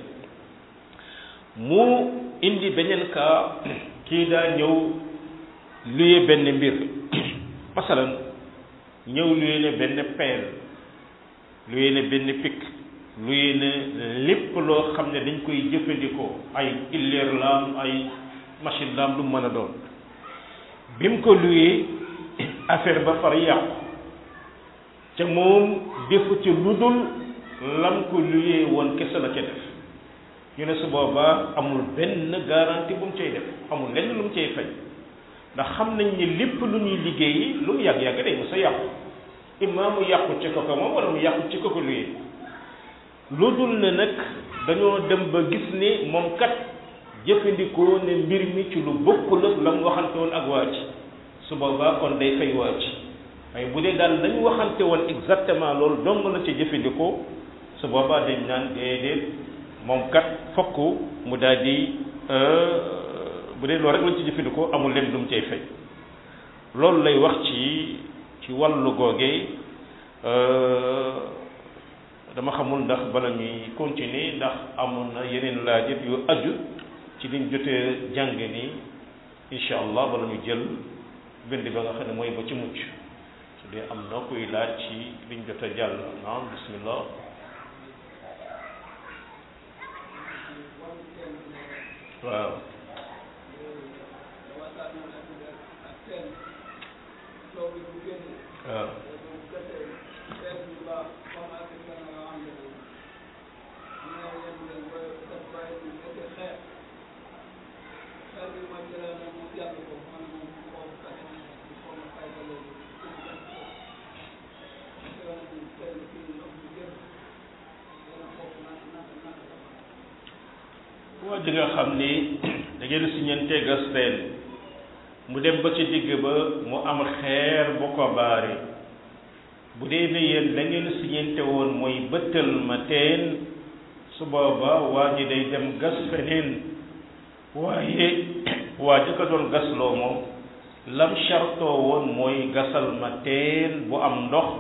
mu indi beneen cas kii daa ñëw luye benn mbir masalan ñëw luye ne benn peel luye ne benn pikk luye ne lépp loo xam ne dañ koy jëfandikoo ay illeer laam ay machine laam lu mën a doon bi mu ko luyee affaire ba far yàqu te moom defu ci lu dul lam ko luyee woon kese la ca def ñu ne su boobaa amul benn garantie bu mu cay def amul lenn lu mu cay fay ndax xam nañ ni lépp lu ñuy liggéeyi lu mu yàgg-yàgg day mu sa yàqu imma mu yàqu ci ko ko moom wala mu yàqu ci ko ko luyee lu dul ne nag dañoo dem ba gis ni moom kat jëfandikoo ne mbir mi ci lu bokkul ak la mu waxante woon ak waa ji su boobaa kon day fay waa ji waaye bu dee daal dañu waxante woon exactement loolu dong la ci jëfandikoo su boobaa dañ naan déedéet moom kat fokk mu daal di bu dee loolu rek lañ ci jëfandikoo amul leen lu mu cay fay loolu lay wax ci ci ci wàllu googee dama xamul ndax bala ñuy continuer ndax amoon na yeneen laajit yu aju ci liñ jotee jàng nii incha allah bala ñu jël bind ba nga xam ne mooy ba ci mucc su dee am na kuy laaj ci liñ jot a jàll naam bismillah waaw waaw waa ji nga xam ni da ngeen si ñeente gas teen mu dem ba ci digg ba mu am xeer bu ko baari bu dee ne yéen la ngeen si ñeente woon mooy bëttal ma teen su booba waa ji day dem gas feneen waaye waa ji ko doon gasloo moom lam chartoo woon mooy gasal ma teen bu am ndox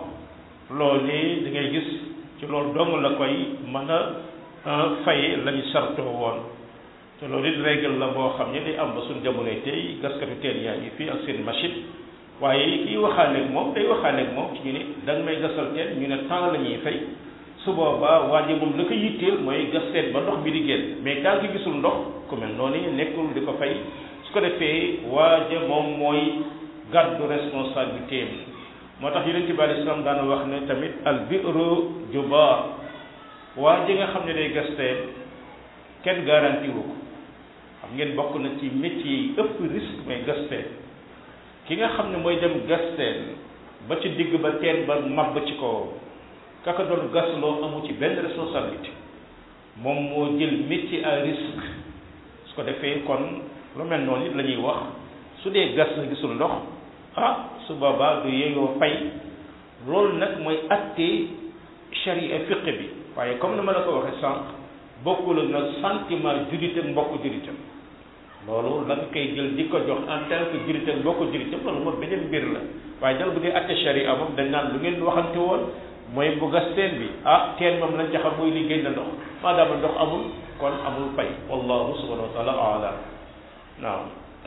loolee da ngay gis ci loolu dong la koy mën a faye lañu sartoo woon te loolu it règle la boo xam ne day am ba suñ jamonoy tey gaskatu teen yaa ngi fii ak seen machine waaye kii waxaaleeg moom day waxaaleeg moom ci ñu ne da nga may gasal teen ñu ne temps la ñuy fay su boobaa waa ji moom la ko yitteel mooy gas teen ba ndox bi di génn mais tant que gisul ndox ku mel noonu nekkul di ko fay su ko defee waaja moom mooy gàddu responsabilité am moo tax yonent bi alei salaam daana wax ne tamit al bi'ru jubaar waa ji nga xam ne day gas teen kenn garanti wu ko xam ngeen bokk na ci métier yi ëpp risque mooy gas teen ki nga xam ne mooy dem gas teen ba ci digg ba teen ba màbb ci kaw kaka doon gasloo amu ci benn responsabilité moom moo jël métier à risque su ko defee kon lu mel noonu it la ñuy wax su dee gas na gisul ndox ah su boobaa du yeeyoo fay loolu nag mooy attee charia fiq bi waaye comme ni ma la ko waxee sànq bokkul ak nag sentiment jullit ak mbokk jullitam loolu la nga koy jël di ko jox en tant que jullit ak mbokk jullitam loolu moom beneen mbir la waaye dal bu dee atte charia moom dañ naan lu ngeen waxante woon mooy bu gas teen bi ah teen moom lañ jaxam mooy liggéey na ndox maadaama ndox amul kon amul fay wallahu subhanahu wa taala alam naam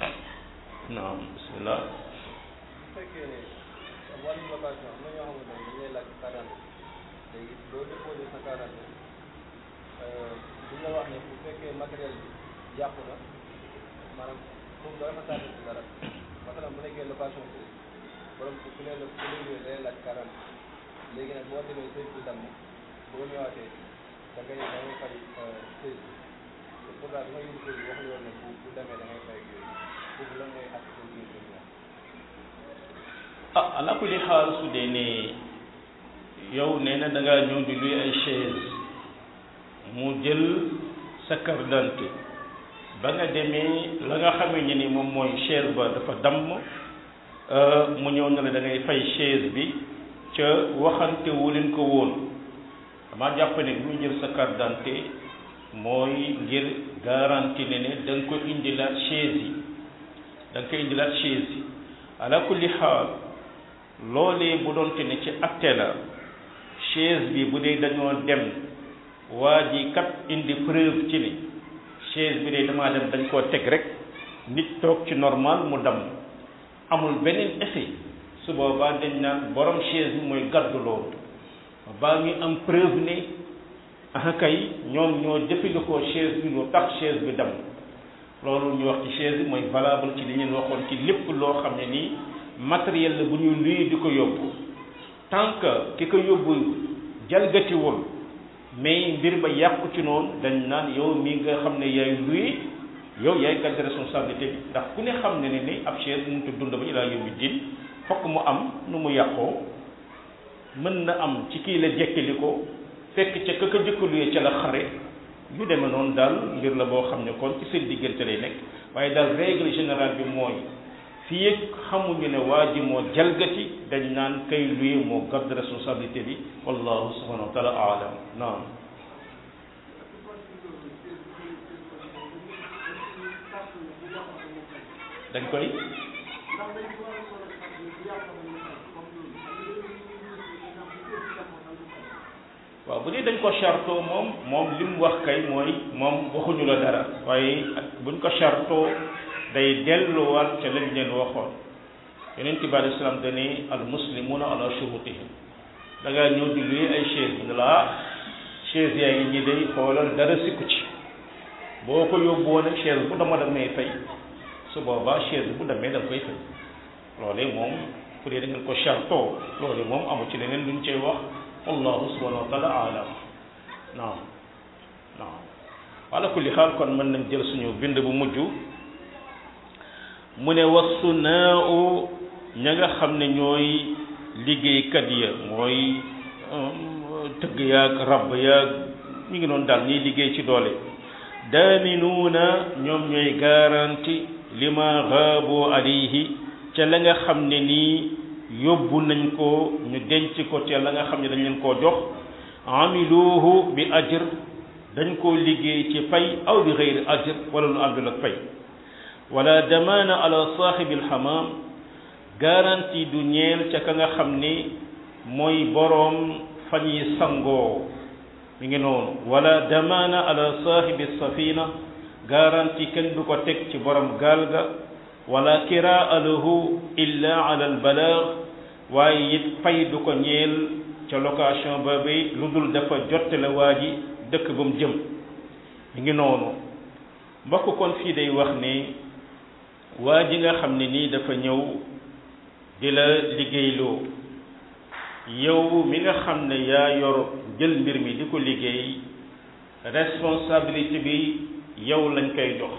naam bismillah fekkee ne wàllu location am na ñoo xamante ne dañ lay laaj quarante léegi doo déposé sa quarante duñ la wax ne bu fekkee matériel bi yàqu na maanaam foofu doo fa tànn ci dara masalan bu nekkee location bi borom ku ku ne la ku ne day laaj quarante léegi nag boo demee sëy bi damm boo ñëwaatee da ngay da ngay fay sëy bi te pourtant bi nga yóbbu sëy bi waxuñu woon ne bu bu demee da ngay fay ak yooyu foofu lan mooy àtt seen biir ñoom ah ala kulli xaal su dee ne yow nee na da ngaa ñëw di luy ay chaise mu jël sa carte d'identité ba nga demee la nga xamee ne ni moom mooy chaise ba dafa damm mu ñëw na la da ngay fay chaise bi ca waxante wu leen ko woon dama jàpp ne bu ñu jël sa carte d'identité mooy ngir garantie ne ne da nga ko indilaat chaise yi da nga ko indilaat chaise yi ala kulli xaal loolee bu doon te ne ci acte la chaise bi bu dee dañoo dem waa ji kat indi preuve ci ni chaise bi de damaa dem dañ koo teg rek nit toog ci normal mu dam amul beneen effet su boobaa dañ naan borom chaise bi mooy gàddu loolu baa ngi am preuve ne ah kay ñoom ñoo jëfandikoo chaise bi lu tax chaise bi dam loolu ñu wax ci chaise bi mooy valable ci li ngeen waxoon ci lépp loo xam ne nii matériel la bu ñu luy di ko yóbbu tant que ki ko yóbbu jalgatiwul mais mbir ba yàqu ci noonu dañ naan yow mi nga xam ne yaay luy yow yaay gàddu responsabilité bi ndax ku ne xam ne ne ni ab chaise mu tu dund ba ilaa yawmi diin fokk mu am nu mu yàqoo mën na am ci kii la jekkali ko fekk ca ka ko jëkkaluyee ca la xare yu demee noonu daal mbir la boo xam ne kon ci seen diggante lay nekk waaye daal règle générale bi mooy fii yëg xamuñu ne waa ji moo jalgati dañ naan kay luye moo gàdd responsabilité bi wallahu subhanahu wa taala alam naam dañ koy waaw bu dee dañ ko chartoo moom moom li mu wax kay mooy moom waxuñu la dara waaye buñ ko chartoo day delluwaat ca lañ leen waxoon yeneen bi alei salaam dane al muslimuna ala shurutihim da ngaa ñëw di luy ay chaise bi ne la ah chaise yaa ngi ñi day xoolal dara sikku ci boo ko yóbbu woon ak chaise bu dama damay fay su boobaa chaise bu demee da nga koy fay loolee moom fu dee da ngeen ko chartoo loolee moom amu ci leneen luñ cay wax wallahu subhanahu wa taala alam naam naam ala kulli xaal kon mën nañ jël suñu bind bu mujj mu ne wasu naaw ña nga xam ne ñooy liggéeykat ya mooy tëgg yaag rabb yaag ñu ngi noonu daal ñuy liggéey ci doole daaminuuna ñoom ñooy garanti lima xaabu alayhi ca la nga xam ne nii yóbbu nañ ko ñu denc ko ca la nga xam ne dañ leen koo jox amiluhu bi ajr dañ koo liggéey ci fay aw bi xeyri ajr wala lu àndul ak fay wala damaana ala saaxibi alxamaam garantie du ñeel ca ka nga xam ni mooy boroom fa ñuy sangoo mi ngi noonu wala damaana ala saaxibi safina garantie kenn du ko teg ci borom gaal ga wala kiraa lahu illa ala albalaag waaye it fay du ko ñeel ca location ba bi lu dul dafa jottale waa ji dëkk ba mu jëm mi ngi noonu mbokk kon fii day wax ne waa ji nga xam ne nii dafa ñëw di la liggéeyloo yow mi nga xam ne yaa yor jël mbir mi di ko liggéey responsabilité bi yow lañ koy jox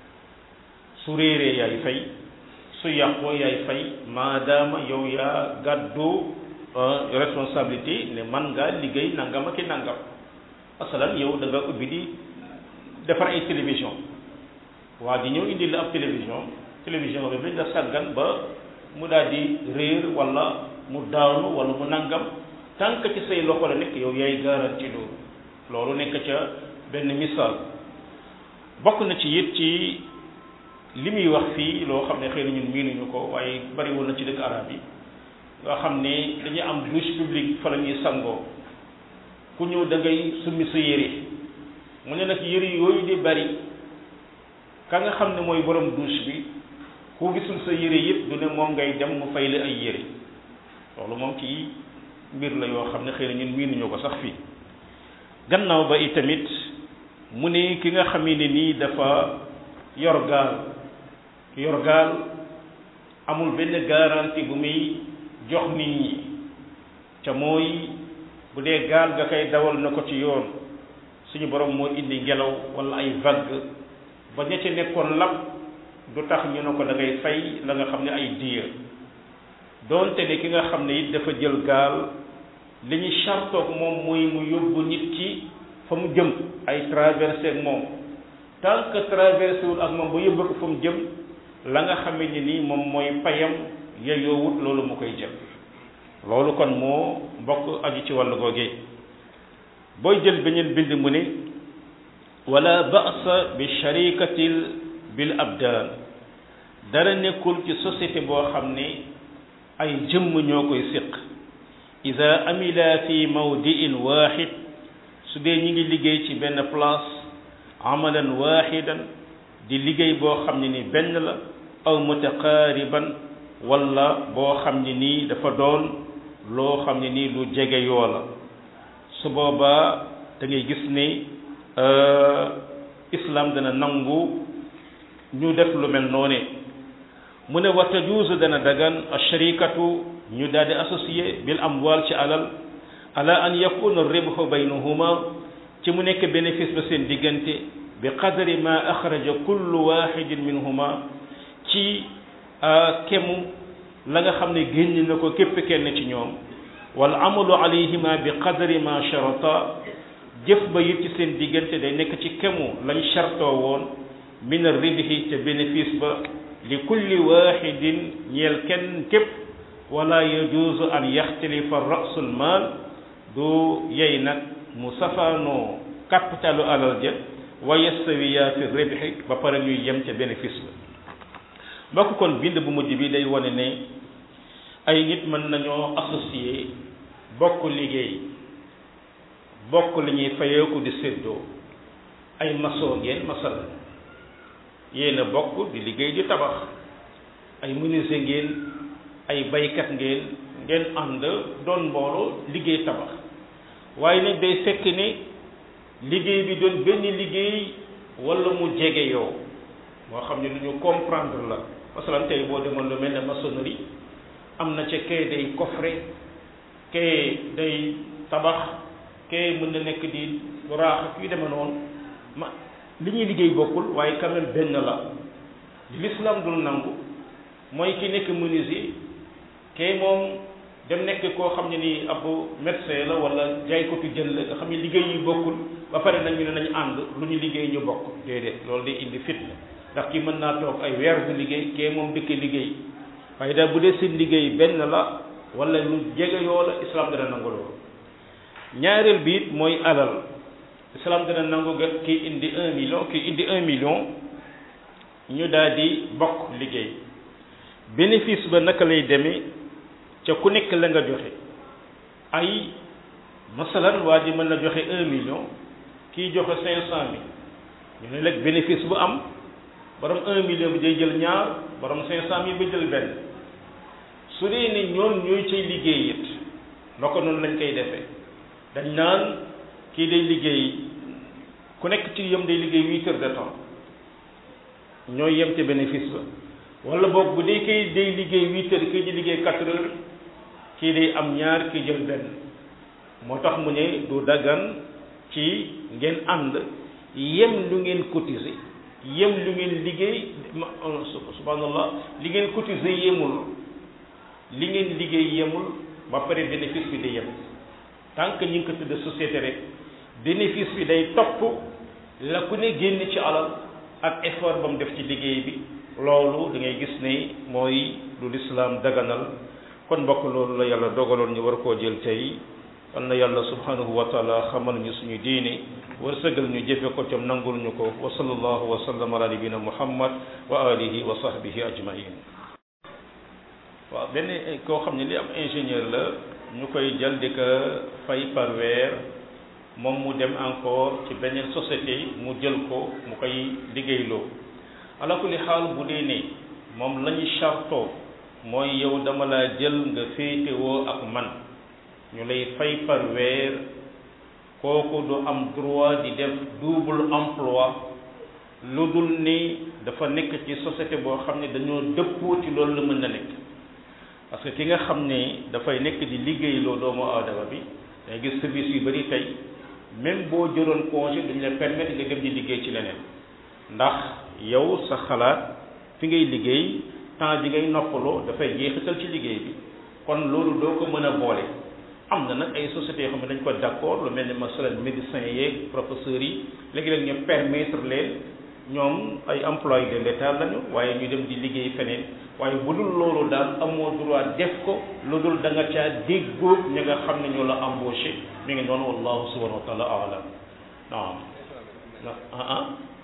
su réeree yaay fay su yàqoo yaay fay maadaama yow yaa gàddu responsabilité ne man ngaa liggéey nangam ak i nangam asalan yow da nga ubbi di defar ay télévision waa ji ñëw indi la ab télévision télévision bi dañ la sàggan ba mu daal di réer wala mu daanu wala mu nangam tant que ci say loxo la nekk yow yaay garanti loolu loolu nekk ca benn misaal bokk na ci it ci li muy wax fii loo xam ne xëy na ñun miinuñu ko waaye bariwul na ci dëkk arab yi nga xam ne dañuy am douche publique fa la ñuy sangoo ku ñëw da ngay summi sa yére mu ne nag yére yooyu di bari ka nga xam ne mooy borom douche bi ku gisul sa yére yëpp du ne moom ngay dem mu fay la ay yére loolu moom ci mbir la yoo xam ne xëy na ñun miinuñu ko sax fii gannaaw ba itamit mu ne ki nga xam ne nii dafa yor gaal yor gaal amul benn garantie bu muy jox nit ñi ca mooy bu dee gaal ga koy dawal na ko ci yoon suñu borom moo indi ngelaw wala ay vague ba ña ci nekkoon lab du tax ñu ne ko da ngay fay la nga xam ne ay diya doonte ne ki nga xam ne it dafa jël gaal li ñu chartoog moom mooy mu yóbbu nit ki fa mu jëm ay traversé ak moom tant que traversé wul ak moom ba yóbbu ko fa mu jëm la nga xam ne nii moom mooy payam yeyoowut loolu mu koy jël loolu kon moo mbokk aju ci wàllu googee booy jël beneen bind mu ne wala ba'sa bi sharikatil bil abdaan dara nekkul ci société boo xam ne ay jëmm ñoo koy séq ida amila fi mawdiin waxid su dee ñi ngi liggéey ci benn place amalan waxidan di liggéey boo xam ne ni benn la aw mutaqaariban wala boo xam ne nii dafa doon loo xam ne nii lu jege yoo la su boobaa da ngay gis ne islam dana nangu ñu def lu mel noone mu ne wa tajuuzu dana dagan asharikatu ñu daal di associé bil amwal ci alal ala an yakuna ribhu baynahuma ci mu nekk bénéfice ba seen diggante bi qadri ma axraja kullu waxidin minhuma ci kemu la nga xam ne génn na ko képp kenn ci ñoom wal amalu alayhima bi qadri ma sharata jëf ba it ci seen diggante day nekk ci kemu lañ chartoo woon min ribhi ca bénéfice ba li kulli waxidin ñeel kenn képp wala yajuuzu an yaxtalifa rasul maal du yey nag mu safaanoo capitalu alal ja wa yastawiya fi ribhi ba pare ñuy yem ca bénéfice ba mbokk kon bind bu mujj bi day wane ne ay nit mën nañoo associé bokk liggéey bokk li ñuy fayeeku di séddoo ay maçon ngeen masal yéen a bokk di liggéey di tabax ay menuisier ngeen ay baykat ngeen ngeen ànd doon mbooloo liggéey tabax waaye nag day fekk ne liggéey bi doon benn liggéey wala mu jege yow moo xam ne lu ñu comprendre la masalan tey boo demoon lu mel ne maçonnerie am na ca kay day coffret kay day tabax kay mën na nekk di raax ak yu demee noonu ma li ñuy liggéey bokkul waaye quand même benn la li l'islam dul nangu mooy ki nekk menuisier kay moom dem nekk koo xam ne ni ab médecin la wala jaaykatu jën la nga xam ne liggéey yi bokkul ba pare nag ñu ne nañu ànd lu ñu liggéey ñu bokk déedéet loolu day indi fitna ndax ki mën naa toog ay weer bu liggéey kee moom dëkk liggéey waaye daal bu dee seen liggéey benn la wala lu jege yoo la islam dana nangu loolu ñaareel bi it mooy alal islam dana nangu ga kii indi un million kii indi un million ñu daal di bokk liggéey bénéfice ba naka lay demee ca ku nekk la nga joxe ay masalan waa ji mën na joxe un million kii joxe cinq cent mille ñu ne nag bénéfice bu am borom un million bi day jël ñaar borom cinq cent mille ba jël benn su dee ni ñoom ñooy cay liggéey it noo ko noonu lañ koy defee dañ naan kii day liggéey ku nekk ci yëm day liggéey huit heures de temps ñooy yem ca bénéfice ba wala boog bu dee kay day liggéey huit heures kii di liggéey quatre heures kii day am ñaar kii jël benn moo tax mu ne du daggan ci ngeen ànd yem lu ngeen cotiser yem lu ngeen liggéey subhanallah li ngeen cotiser yemul li ngeen liggéey yemul ba pare bénéfice bi di yem tant que ñu ngi ko tudd société rek bénéfice bi day topp la ku ne génn ci alal ak effort ba mu def ci liggéey bi loolu da ngay gis ne mooy lu lislaam daganal kon mbokk loolu la yàlla dogaloon ñu war koo jël tey am na yàlla subhanahu wa taala xamal ñu suñu diini wërsëgal ñu jëfe ko cam nangul ñu ko wa sallallahu wa sallam ala nabina muhammad wa alihi wa sahbihi ajmain waaw benn koo xam ne li am ingénieur la ñu koy jël di ko fay par weer moom mu dem encore ci beneen société mu jël ko mu koy liggéeyloo ala kulli xaal bu dee ne moom la ñu chartoo mooy yow dama laa jël nga féetewoo ak man ñu lay fay par weer kooku du am droit di def double emploi lu dul ni dafa nekk ci société boo xam ne dañoo dëppoo ci loolu la mën na nekk parce que ki nga xam ne dafay nekk di liggéeyloo doomu aadama bi day gis service yu bari tey même boo jëloon congé duñ la permettre nga dem di liggéey ci leneen ndax yow sa xalaat fi ngay liggéey temps bi ngay noppaloo dafay jeexital ci liggéey bi kon loolu doo ko mën a boole am na nag ay sociétés yoo xam ne dañ ko d'accord lu mel ni masalan médecins yeeg professeurs yi léegi-léeg ñu permettre leen ñoom ay employés de l'État lañu waaye ñu dem di liggéey feneen waaye bu dul loolu daal amoo droit def ko lu dul da nga caa déggoo ña nga xam ne ñoo la embauché mi ngi noonu wallahu subhanahu wa taala alam naam ah ah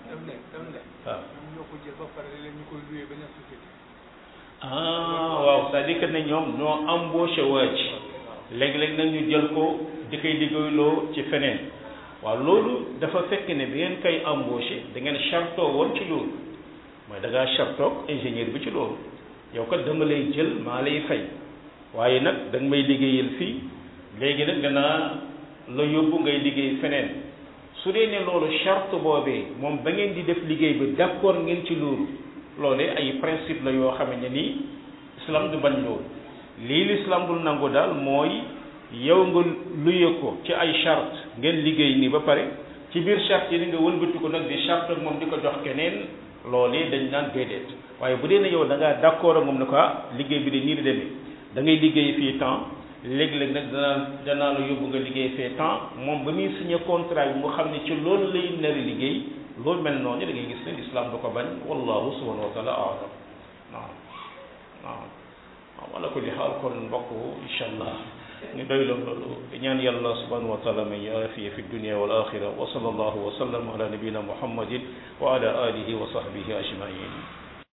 ah waaw c'est-à-dire que ne ñoom ñoo embauché waa ci léegi-léegi nag ñu jël ko di koy liggéeyloo ci feneen waaw loolu dafa fekk ne bi ngeen koy embauché da ngeen chartoo woon ci loolu mooy da ngaa chartoog ingénieur bi ci loolu yow kat dama lay jël maa lay fay waaye nag da nga may liggéeyal fii léegi nag danaa la yóbbu ngay liggéey feneen su dee ne loolu charte boobee moom ba ngeen di def liggéey bi d'accord ngeen ci loolu loolee ay principe la yoo xam ne nii islam du bañ loolu lii l'islam dul nangu daal mooy yow nga luye ko ci ay charte ngeen liggéey nii ba pare ci biir charte yi nga wëlbati ko nag di charte ak moom di ko jox keneen loolee dañ naan déedéet waaye bu dee ne yow da ngaa d'accord ak moom ne ko ah liggéey bi de nii la demee da ngay liggéey fii temps léeg-léeg nag danaa danaa la yóbbu nga liggéey fee temps moom ba muy signé contrat bi mu xam ne ci loolu lay nari liggéey loolu mel noonu da ngay gis ne l'islam du ko bañ wallahu subhanahu wa taala aalam naam naam waaw wala kulli xaal kon mbokk incha allah ñu doy loolu ñaan yàlla subhanahu wa taala may aafiya fi dunia wal axira wa sallallahu wa sallam ala nabiyina muhammadin wa ala alihi wa sahbihi ajmain